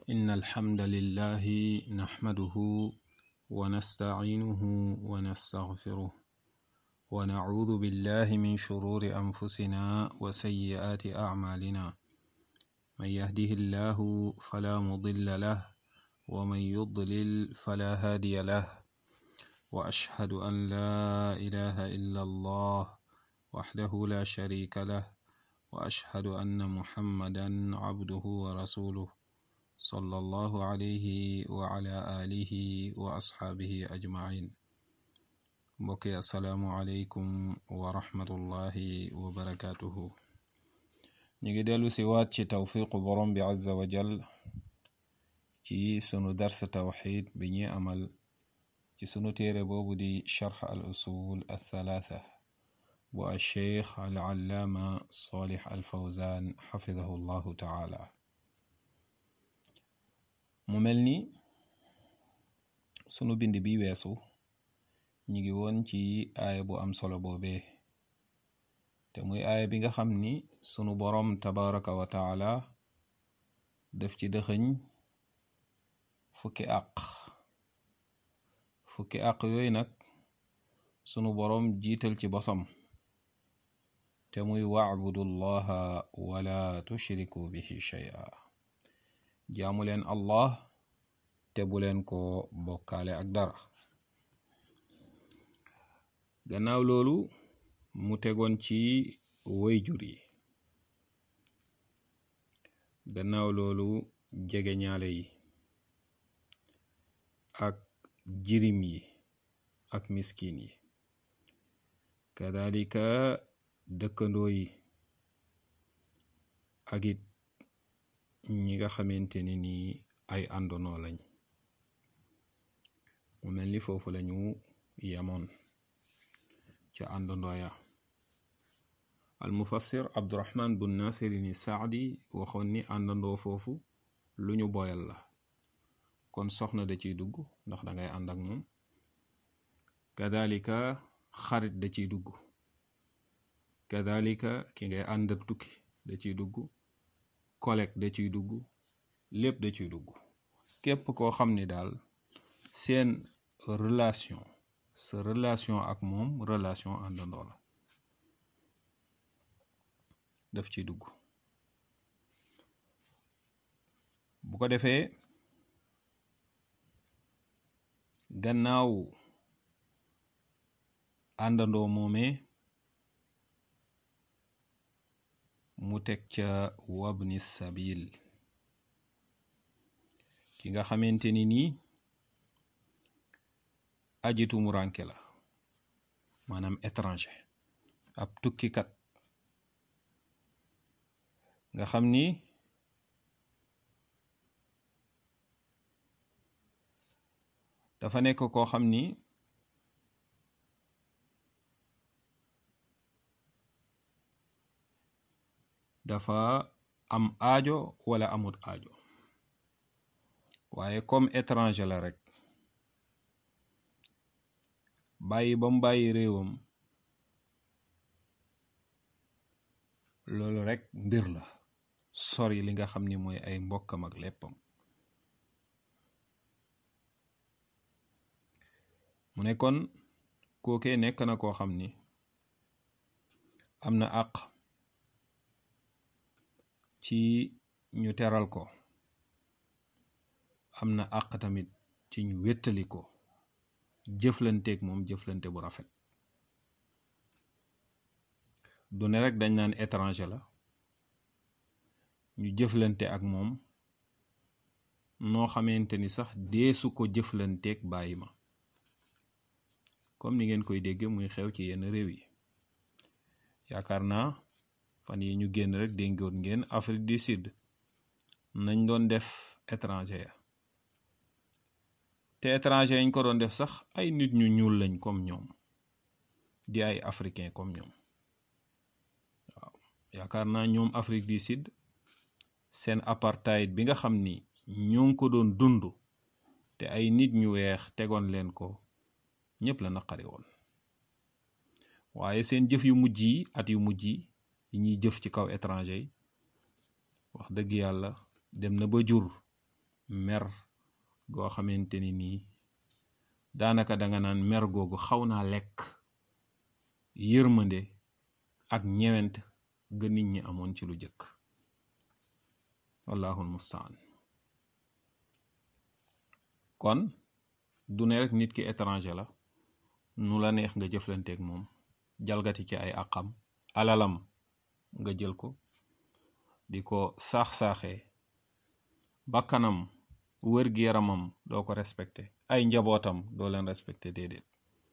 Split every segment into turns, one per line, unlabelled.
إن الحمد لله نحمده ونستعينه ونستغفره ونعوذ بالله من شرور أنفسنا وسيئات أعمالنا من يهده الله فلا مضل له ومن يضلل فلا هادي له وأشهد أن لا إله إلا الله وحده لا شريك له وأشهد أن محمدا عبده ورسوله صلى الله عليه وعلى آله وأصحابه أجمعين mbokki asalaamualeykum wa rahmatullahi wa barakaatuhu ñu ngi dellu si waat ci tawfiqu borom bi azza wa jal ci sunu dars tawxid bi ñuy amal ci sunu téere boobu di charx al usul althalatha bu alcheikh al allaama salih al fawzan xafidahu llahu taala mu mel ni sunu bind bi weesu ñi ngi woon ci aaya bu am solo boobee te muy aaya bi nga xam ni sunu boroom tabaraka wa taala def ci dëxëñ fukki àq fukki àq yooyu nag sunu boroom jiital ci bosam te muy wacbudu llaha wala tushriku bihi shay'a jaamu leen allah te bu leen ko bokkaale ak dara gannaaw loolu mu tegoon ci wayjur yi gannaaw loolu jege ñaale yi ak jirim yi ak miskin yi kadalika dëkkandoo yi ak it ñi nga xamante ni nii ay àndonoo lañ mu mel ni foofu lañu yemoon ca àndandooya al mufassir abdurahman bun nasirin saadi waxoon ni àndandoo foofu lu ñu boyal la kon soxna da ciy dugg ndax dangay ànd ak moom kadalika xarit da ciy dugg kadalika ki ngay ànd ak tukki da ciy dugg collègue da ciy dugg lépp da ciy dugg képp koo xam ni daal seen relation sa relation ak moom relation àndandoo la daf ciy dugg bu ko defee gannaaw àndandoo moomee mu teg ca wabni sabil ki nga xamante ni nii aji tumuranke la maanaam étranger ab tukkikat nga xam ni dafa nekk koo xam ni dafa am aajo wala amut aajo waaye comme étranger la rek bàyyi ba mu bàyyi réewam loolu rek mbir la sori li nga xam ni mooy ay mbokkam ak léppam mu ne kon kookee nekk na koo xam ni am na àq ci ñu teral ko am na àq tamit ci ñu wéttali ko jëflanteeg moom jëflante bu rafet du ne rek dañ naan étranger la ñu jëflante ak moom noo xamante ni sax deesu ko jëflanteeg bàyyi ma comme ni ngeen koy dégg muy xew ci yenn réew yi yaakaar naa fan yi ñu génn rek déngoon ngeen Afrique du Sud nañ doon def étranger ya te étranger yañ ko doon def sax ay nit ñu ñuul lañ comme ñoom di ay africain comme ñoom waaw yaakaar naa ñoom Afrique du Sud seen apartheid bi nga xam ni ñoo ngi ko doon dund te ay nit ñu weex tegoon leen ko ñëpp la naqari woon waaye seen jëf yu mujj yi at yu mujj yi yi ñuy jëf ci kaw étranger yi wax dëgg yàlla dem na ba jur mer goo xamante ni nii daanaka danga naan mer googu xaw naa lekk yërmande ak ñewent ga nit ñi amoon ci lu jëkk wallahul mustaan kon du ne rek nit ki étranger la nu la neex nga jëflanteeg moom jalgati ci ay àqam alalam nga jël ko di ko saax-saaxee bakkanam wër-gi-yaramam doo ko respecté ay njabootam doo leen respecté déedéet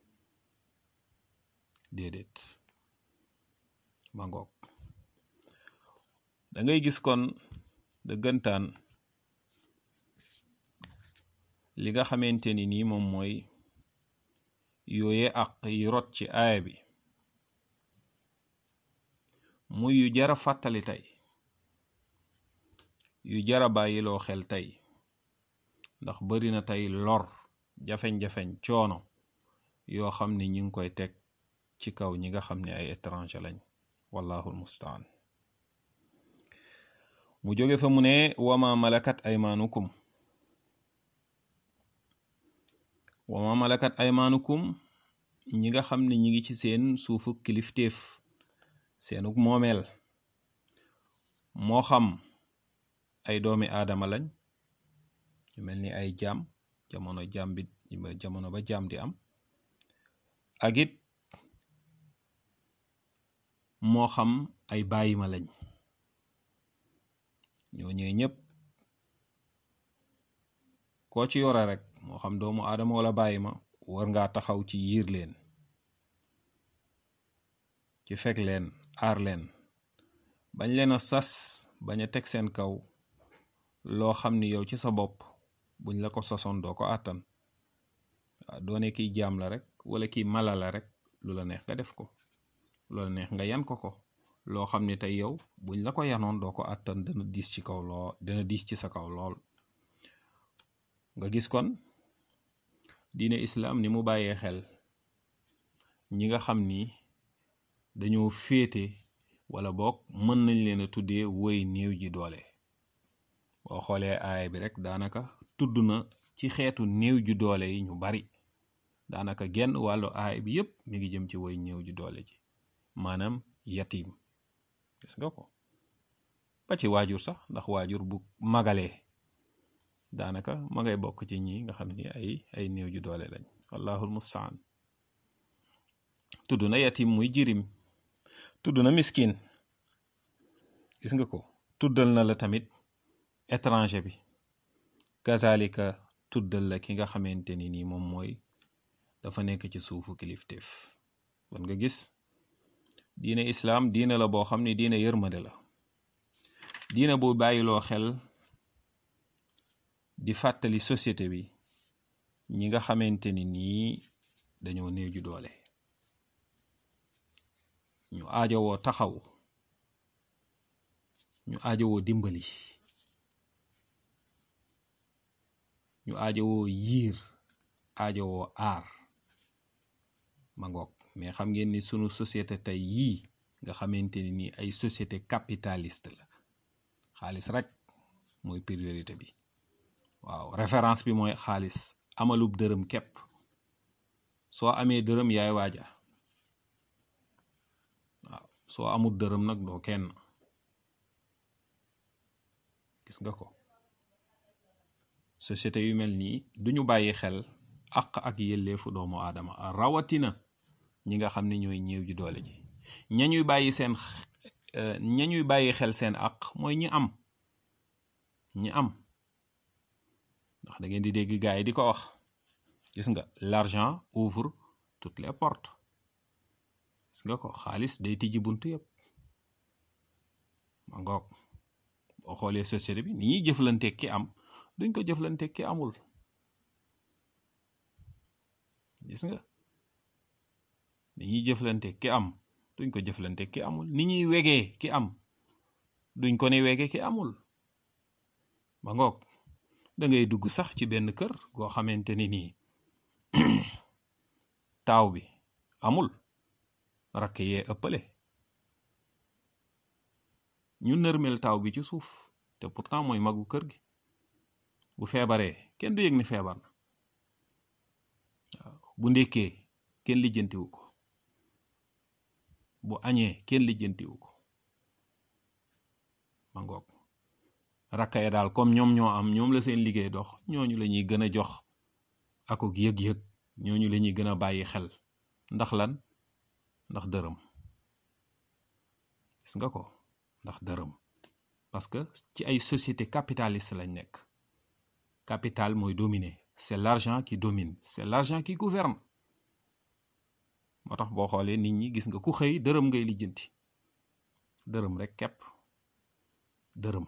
déedéet ma ngoog da ngay gis kon dëggantaan li nga xamante ni nii moom mooy yooye àq yi rot ci aaya bi muy yu jara fàttali tey yu jara bàyyiloo xel tey ndax bari na tey lor jafeñ-jafeñ coono yoo xam ne ñi ngi koy teg ci kaw ñi nga xam ne ay étranger lañ wallahul mustaan mu jóge fa mu ne wama malakat aymaanukum wama malakat aymaanukum ñi nga xam ne ñi ngi ci seen suufu kilifteef seenuk moomeel moo xam ay doomi aadama lañ ñu mel ni ay jaam jamono jaam bi jamono ba jaam di am ak it moo xam ay bàyyima lañ ñoo ñëwee ñëpp koo ci yore rek moo xam doomu aadama wala bàyyima war ngaa taxaw ci yiir leen ci fekk leen aar leen bañ leen a sas bañ a teg seen kaw loo xam ni yow ci sa bopp buñ la ko sosoon doo ko àttan waaw doone kiy jaam la rek wala kiy mala la rek lu la neex nga def ko lu la neex nga yan ko ko loo xam ni tey yow buñ la ko yanoon doo ko àttan dana diis ci kaw lool dana diis ci sa kaw lool nga gis kon diine islaam ni mu bàyyee xel ñi nga xam ni dañoo féete wala boog mën nañ leen a tuddee woy néew ji doole boo xoolee aaya bi rek daanaka tudd na ci xeetu néew ju doole yi ñu bari daanaka genn wàllu aaya bi yépp mi ngi jëm ci woy néew ju doole ji maanaam yatim gis nga ko ba ci waajur sax ndax waajur bu magalee daanaka ma ngay bokk ci ñi nga xam ni ay ay néew ju doole lañ wallahul mustaan tudd na yatim muy jirim tudd na miskin gis nga ko tuddal na la tamit étranger bi kazalika tuddal la ki nga xamante ni nii moom mooy dafa nekk ci suufu kilifteef kon nga gis diine islaam diine la boo xam ne diine yërmande la diine bu bàyyiloo xel di fàttali société bi ñi nga xamante ni nii dañoo néew ju doole ñu aajowoo taxaw ñu aajowoo dimbali ñu aajowoo yiir aajowoo aar ma ngoog mais xam ngeen ni sunu société tey yii nga xamante ni nii ay société capitaliste la xaalis rek mooy priorité bi waaw référence bi mooy xaalis amalub dërëm képp soo amee dërëm yaay waaja waaw soo amul dërëm nag doo kenn gis nga ko société yu mel nii duñu bàyyi xel àq ak yelleefu doomu aadama rawatina ñi nga xam ne ñooy ñéew ji doole ji ñañuy bàyyi seen ñañuy bàyyi xel seen àq mooy ñi am ñi am ndax da ngeen di dégg gaay yi di ko wax gis nga l'argent ouvre toutes les portes gis nga ko xaalis day tijji buntu yëpp ma ngoog boo xoolee société bi ni ñuy jëflante ki am duñ ko jëflante ki amul gis nga ni ñuy jëflante ki am duñ ko jëflante ki amul ni ñuy wegee ki am duñ ko ne wege ki amul ba ngoog da ngay dugg sax ci benn kër goo xamante ni nii taaw bi amul rakk yee ëppale ñu nërmel taaw bi ci suuf te pourtant mooy magu kër gi bu feebaree kenn du yëg ni feebar na waaw bu ndékkee kenn lijjantiwu ko bu añee kenn lijjantiwu ko ma ngoog rakka ya daal comme ñoom ñoo am ñoom la seen liggéey dox ñooñu la ñuy gën a jox akuk yëg-yëg ñooñu la ñuy gën a bàyyi xel ndax lan ndax dërëm gis nga ko ndax dërëm parce que ci ay société capitaliste lañ nekk capital mooy dominer c'est l'argent qui domine c'est l'argent qui gouverne moo tax boo xoolee nit ñi gis nga ku xëy dërëm ngay lijjanti dërëm rek kepp dërëm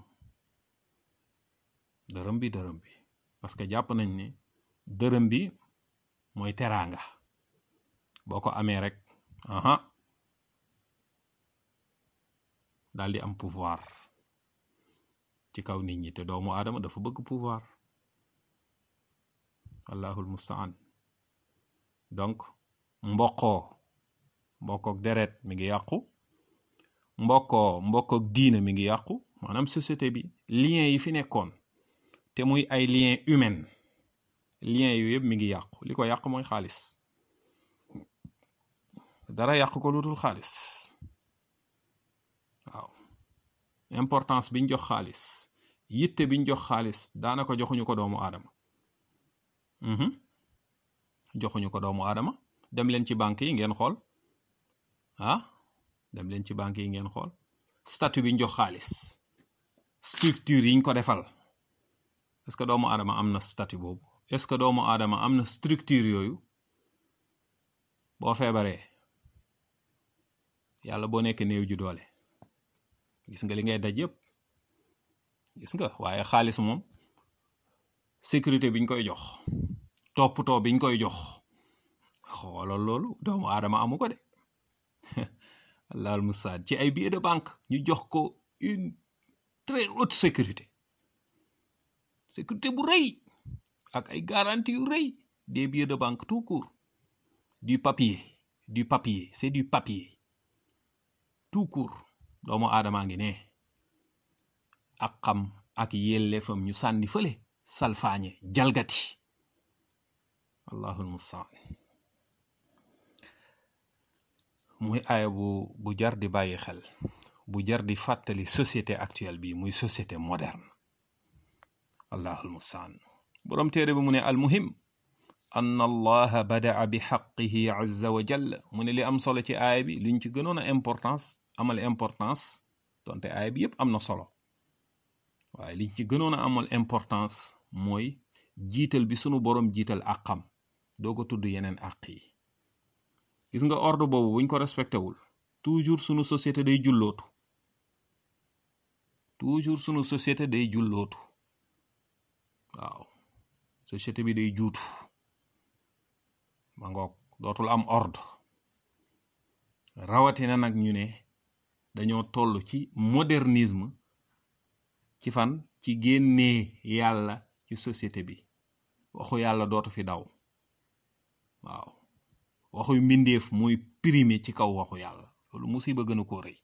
dërëm bi dërëm bi parce que jàpp nañ ne dërëm bi mooy teraanga boo ko amee rek aha daal di am pouvoir ci kaw nit ñi te doomu aadama dafa bëgg pouvoir allahul mustaan donc mbokkoo mbokkook deret mi ngi yàqu mbokkoo mbokkook diina mi ngi yàqu maanaam société bi lien yi fi nekkoon te muy ay lien humain lien yu yëpp mi ngi yàqu li ko yàq mooy xaalis dara yàq ko lu dul xaalis waaw importance biñ jox xaalis yitte biñ jox xaalis daanaka joxuñu ko doomu aadama joxuñu ko doomu aadama dem leen ci banque yi ngeen xool ah dem leen ci banque yi ngeen xool statut biñ jox xaalis structure yiñ ko defal est-ce que doomu aadama am na statut boobu est-ce que doomu aadama am na structure yooyu boo feebaree yàlla boo nekk néew ju doole gis nga li ngay daj yëpp gis nga waaye xaalis moom sécurité biñ koy jox toppatoo biñ koy jox xoolal loolu doomu aadama amu ko de allahul mustaan ci ay billets de banque ñu jox ko une très haute sécurité sécurité bu rëy ak ay garantie yu rëy des billets de banque tout court du papier du papier c'est du papier tout court doomu aadamaa ngi ne ak xam ak yelleefam ñu sànni fële salfaañe jalgati allahul mustaan muy aaya bu bu jar di bàyyi xel bu jar di fàttali société actuelle bi muy société moderne allahul mustaan boroom téere bi mu ne almuhim an allaha badaa bi xaqihi azza wa jalla mu ne li am solo ci aaya bi luñ ci gënoon a importance amal importance donte aaya bi yépp am na solo waaye liñ ci gënoon a amal importance mooy jiital bi sunu boroom jiital àqam doo ko tudd yeneen àq yi gis nga ordre boobu buñ ko respecté wul toujours sunu société day jullootu toujours sunu société day jullootu waaw société bi day juutu ma ngoog dootul am ordre rawatina nag ñu ne dañoo toll ci modernisme ci fan ci génnee yàlla ci société bi waxu yàlla dootu fi daw waaw waxuy mbindeef mooy primé ci kaw waxu yàlla loolu musiba gën a ko rëy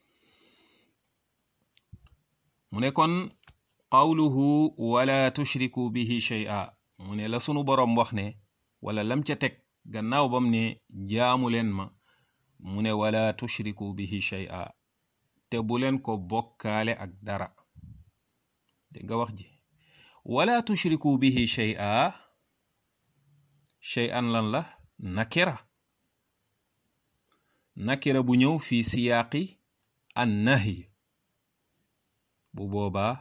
mu ne kon qawluhu wala tushriku bihi shay'a mu ne la sunu boroom wax ne wala lam ca teg gannaaw bam ne jaamu leen ma mu ne wala tushriku bihi shay'a te bu leen ko bokkaale ak dara dégg nga wax ji wala tushriku bihi shay'a shay'an lan la nakira nakira bu ñëw fi siyaaqi an nahy bu boobaa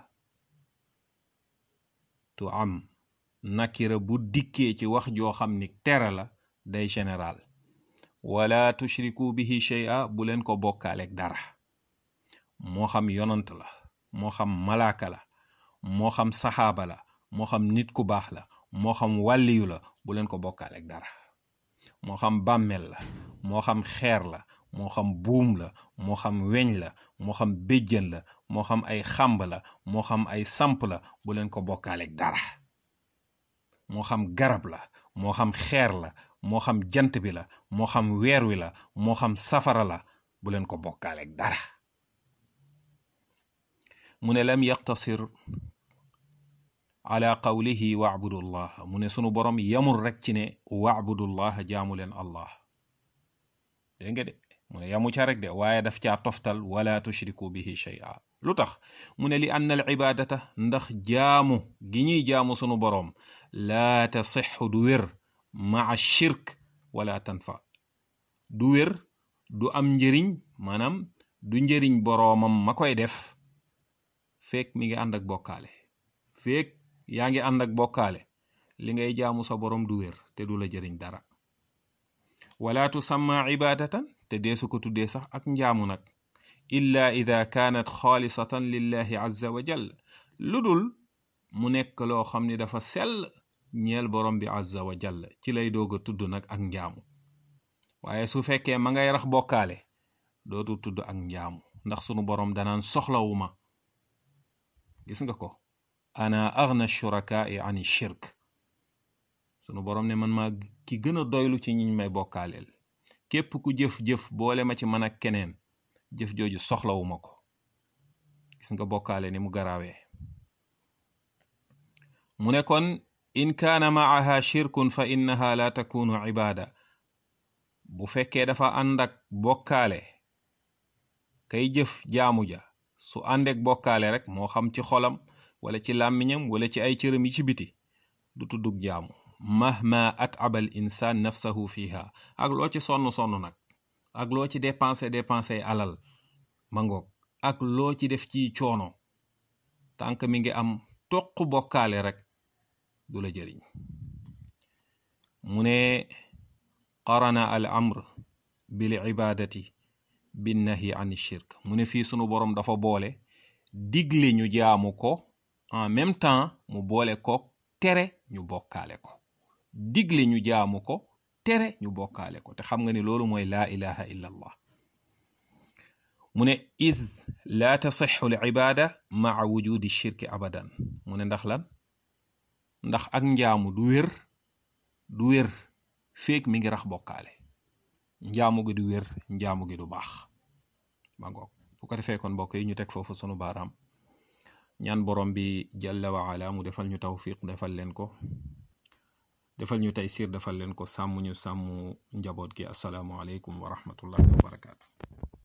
tu am nakira bu dikkee ci wax joo xam ni tere la day général wala tushriku bihi shay'a bu leen ko bokkaaleeg dara moo xam yonant la moo xam malaaka la moo xam saxaaba la moo xam nit ku baax la moo xam wàlliyu la bu leen ko bokkaaleeg dara moo xam bàmmeel la moo xam xeer la moo xam buum la moo xam weñ la moo xam béjjën la moo xam ay xàmb la moo xam ay samp la bu leen ko bokkaaleeg dara moo xam garab la moo xam xeer la moo xam jant bi la moo xam weer wi la moo xam safara la bu leen ko bokkaaleeg dara mu ne lam yaqtasir ala qawlihi wa'budullah mu ne sunu borom yamul rek ci ne wa'budullah jaamu leen allah dégg nga de mu ne yamu ca rek de waaye daf caa toftal wala tushriku bihi shay'a lu tax mu ne li anna al ibadata ndax jaamu gi ñuy jaamu sunu boroom laa tasixu du wér maa shirk wala tanfa du wér du am njëriñ maanaam du njëriñ boroomam ma koy def feek mi ngi ànd ak bokkaale feek yaa ngi ànd ak bokkaale li ngay jaamu sa boroom du wér te du la jëriñ dara wala tusamma ibadatan te deesu ko tuddee sax ak njaamu nag illa ida kaanat xaalisatan lillahi azza wa jal lu dul mu nekk loo xam ni dafa sell ñeel borom bi azza wa jal ci lay doog a tudd nag ak njaamu waaye su fekkee ma ngay rax bokkaale dootul tudd ak njaamu ndax sunu borom danaan soxlawuma gis nga ko ana agna shurakaai ani shirk sunu borom ne man maa ki gën a doylu ci ñiñ may bokkaaleel képp ku jëf-jëf boole ma ci man ak keneen jëf jooju soxlawuma ko gis nga bokkaale ni mu garaawee mu ne kon in kaana maaha shirkun fa innaha la takunu ibaada bu fekkee dafa ànd ak bokkaale kay jëf jaamu ja su àndeek bokkaale rek moo xam ci xolam wala ci làmmiñam wala ci ay cëram yi ci biti du tuddug jaamu mahma at'aba al insaan nafsahu fiha ak loo ci sonn sonn nag ak loo ci dépensé dépensé alal mangoog ak loo ci def ci coono tànk mi ngi am toq bokkaale rek du la jëriñ mu ne qarana al amr bil ibadati bin nahyi an shirk mu ne fii sunu boroom dafa boole digle ñu jaamu ko en même temps mu boole ko tere ñu bokkaale ko digle ñu jaamu ko tere ñu bokkaale ko te xam nga ni loolu mooy laa ilaha illa allah mu ne id laa tasixu l ibada maa wujudi shirki abadan mu ne ndax lan ndax ak njaamu du wér du wér feek mi ngi rax bokkaale njaamu gi du wér njaamu gi du baax ba ngoog bu ko defee kon mbokk yi ñu teg foofu sunu baaraam ñaan borom bi jalla wa ala mu defal ñu tawfiq defal leen ko defal ñu taysiir defal leen ko sàmm ñu sàmm njaboot gi asalaamu aleykum wa rahmatullahi wa barakaatu